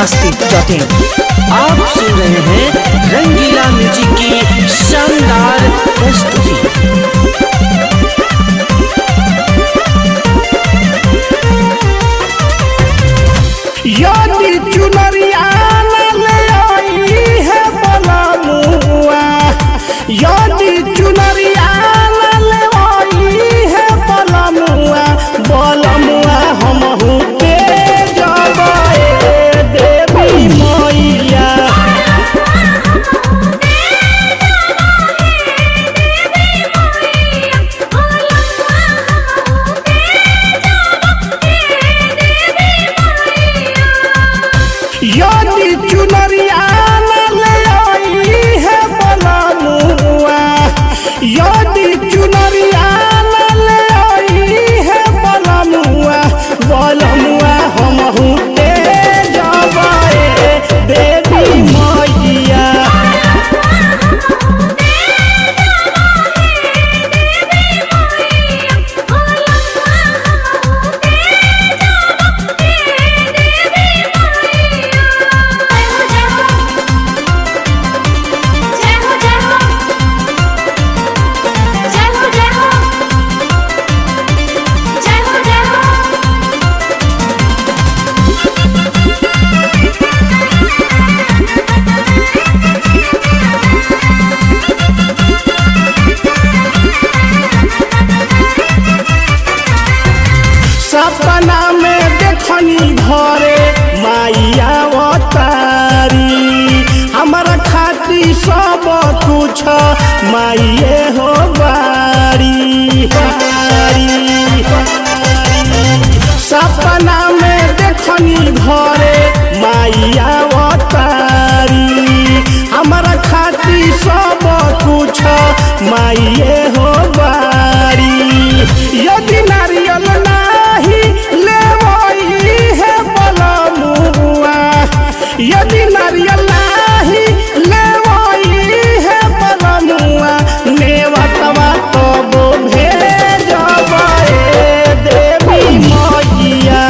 masti.in आप सुन रहे हैं रंगीला म्यूजिक की शानदार प्रस्तुति यदि चुनरिया ले आई है बलमुआ यदि चुनरिया ले आई है बलमुआ बलमुआ हमहू के जबाए देवी मैया यदि चुनरिया ले आई है बलमुआ यदि चुनरिया ले आई है बलमुआ बलमुआ हमहू के जबाए देवी मैया सपना में देखनी घरे माइया अवतारी हमारा खाती सब कुछ माइए हो बारी बारी सपना में देखनी घरे माइया अवतारी हमारा खाती सब कुछ माइए हो बारी यदि नारियल नाही लेवई है बलमुआ यदि नारियल नाही लेवई है बलमुआ नेवतवा तो भेजबे देवी मैया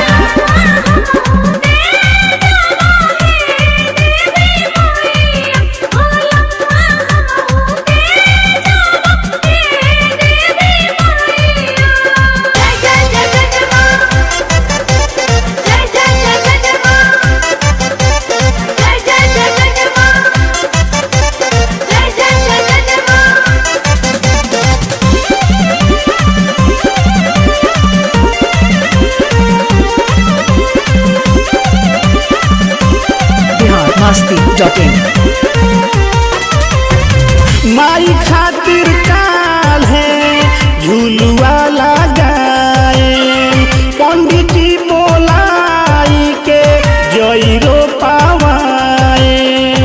बिहार masti.in माई खातिर काल है झुलुआ लगाए पंडित जी बोलाई के जईरो पावाए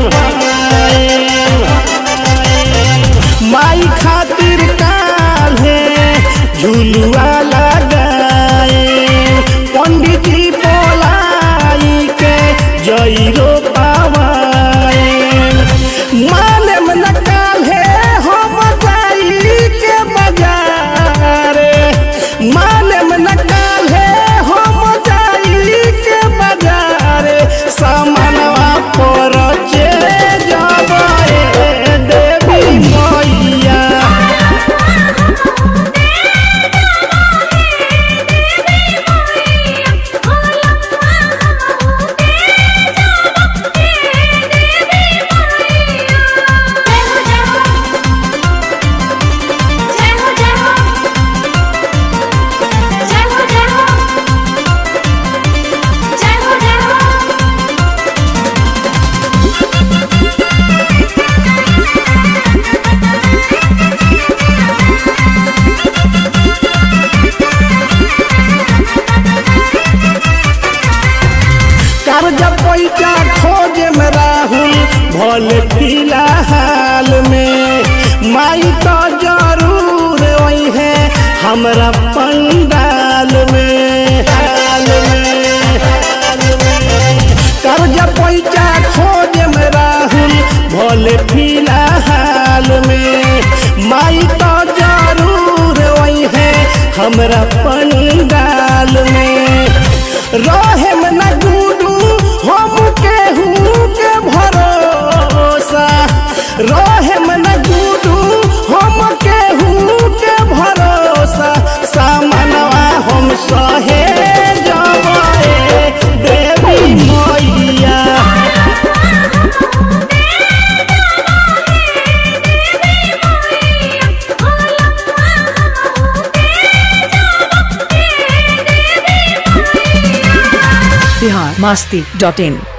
माई खातिर काल है झुलुआ लगाए पंडित जी बोलाई के जईरो पावाए माने में नकाल है हम जाई के बाजारे माने में नकाल है हम जाई के बाजारे सामानवा पर चे जबाए देवी मैया कर्जा पैसा खोज में राहुल भले फिलहाल में माई तो जरूर वही है हमरा पंडाल में हाल में हाल में कर्जा पैसा खोज में राहुल भले फिलहाल में माई तो जरूर वही है हमरा पंडाल में रहे में न गुडू हम masti.in